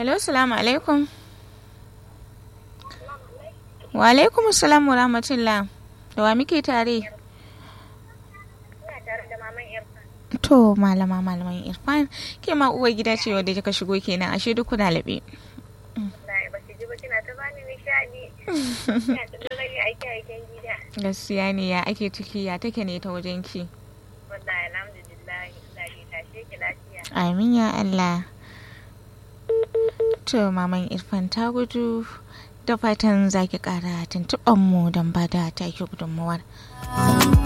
hello salamu alaikum wa alaikum salam wa rahmatullah da wa muke tare Ina tare da maman Irfan. to malama malaman irfan ke ma uwar gida ce wadda kika shigo kenan ashe duk kuna laɓe Wallahi ba ki ji ba kina ta bani nishadi. Ina ta rage aiki aikin gida. gaskiya ne ya ake ciki ya take ne ta wajen ki Wallahi alhamdulillah ina ji tashe ki lafiya. amin ya allah to maman irfan ta gudu da fatan zaki kara tuntuɓan mu don ba da take gudunmuwar